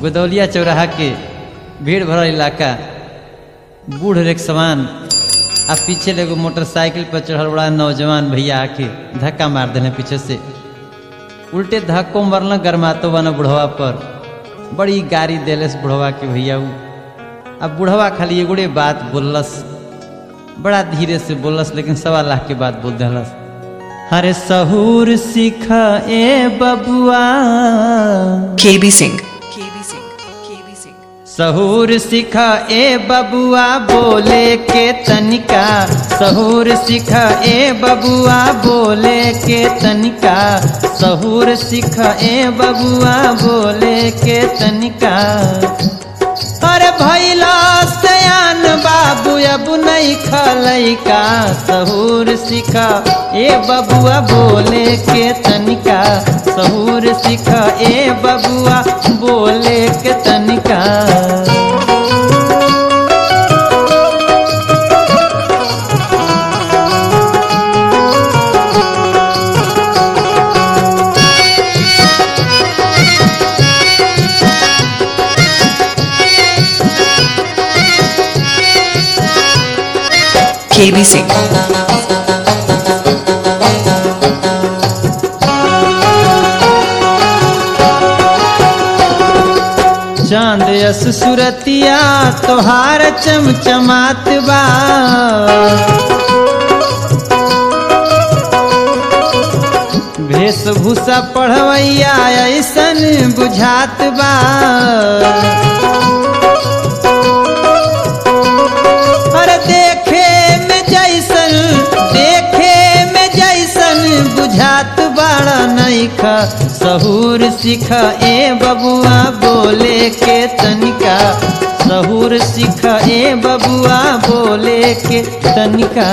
गोदौलिया चौराहा के भीड़ भरल इलाका बूढ़ रेख समान आ पीछे एगो मोटरसाइकिल पर चढ़ल बड़ा नौजवान भैया आके धक्का मार देने पीछे से उल्टे धक्को मरल गरमातो बना बुढ़वा पर बड़ी गाड़ी देलस बुढ़वा के भैया उ अब बुढ़वा खाली एगोड़े बात बोललस बड़ा धीरे से बोललस लेकिन सवा लाख के बात बोल दिलस अरे सहूर सीख ए बबुआ KB Singh. KB Singh. KB Singh. सहूर सीख ए बबुआ बोले के तनिका सहूर सीख ए बबुआ बोले के तनिका सहूर सीख ए बबुआ बोले के तनिका अरे भैला सयान बाबू अब नहीं खलैका सहूर सीखा ए बबुआ बोले के तनिका सहूर सीखा ए बबुआ बोले के तनिका KB Singh. चांद यस सुरतिया तोहार चमचमात बा वेशभूषा पढ़वैया ऐसन बुझात बा अरे देखे में जैसन देखे में जैसन बुझात बड़ा नैखा सहूर सीख ए बबुआ बोले के तनिका सहूर सीख ए बबुआ बोले के तनिका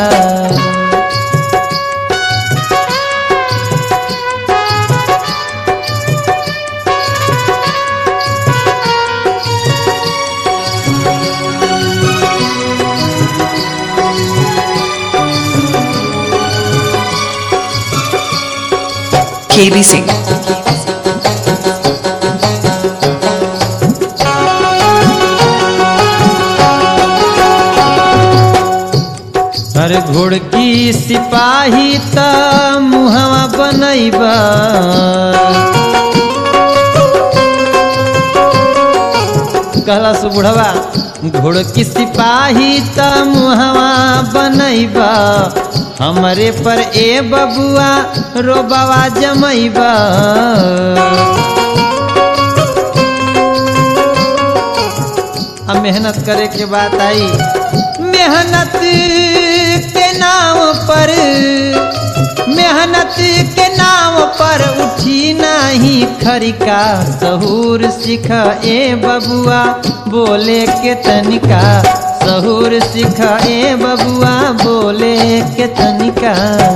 KB Singh. अरे घोड़की सिपाही त मुहवा बनैबा कहला सु बुढ़वा घोड़की सिपाही त मुहवा बनैबा हमरे पर ए बबुआ रोबवा जमैबा अब मेहनत करे के बात आई मेहनत के नाम पर मेहनत के नाम पर उठी नहीं खरिका सहूर सीख ए बबुआ बोले के तनिका सहूर सीख ए बबुआ बोले के तनिका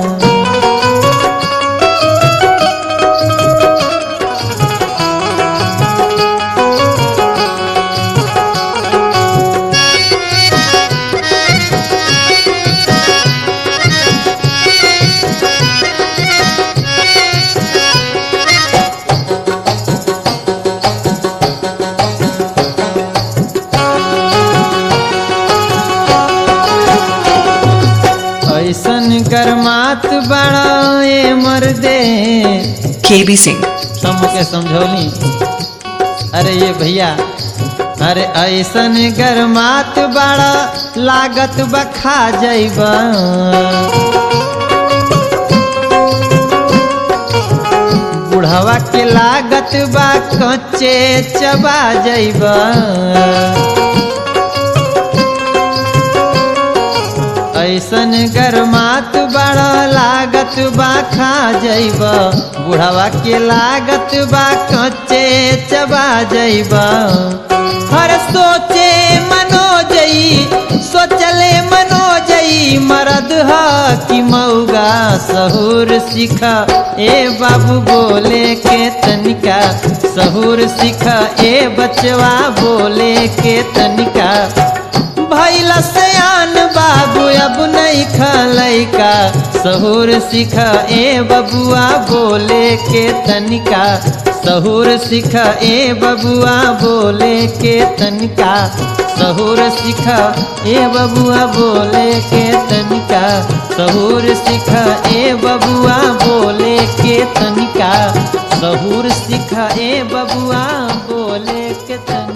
ऐसन गरमात बड़ा ए मर्दे KB Singh. सबके समझौली अरे ये भैया अरे ऐसन गरमात बड़ा लागत बखा जैबा बुढ़वा के लागत बा कच्चे चबा जैबा ऐसन गरमात बड़ा लागत बा खा जैब बुढ़वा के लागत बा कच्चे चबा जैब हर सोचे मनो जई सोचले मनो जई मरद ह कि मऊगा सहूर सीख ए बाबू बोले के तनिका सहूर सीख ए बचवा बोले के तनिका भैला सयान बाबू अब नहीं खलैका सहूर सीख ए बबुआ बोले के तनिका सहूर सिखा ए बबुआ बोले के तनिका सहूर सिखा ए बबुआ बोले के तनिका सहूर सिखा ए बबुआ बोले के तनिका सहूर सिखा ए बबुआ बोले के तनिका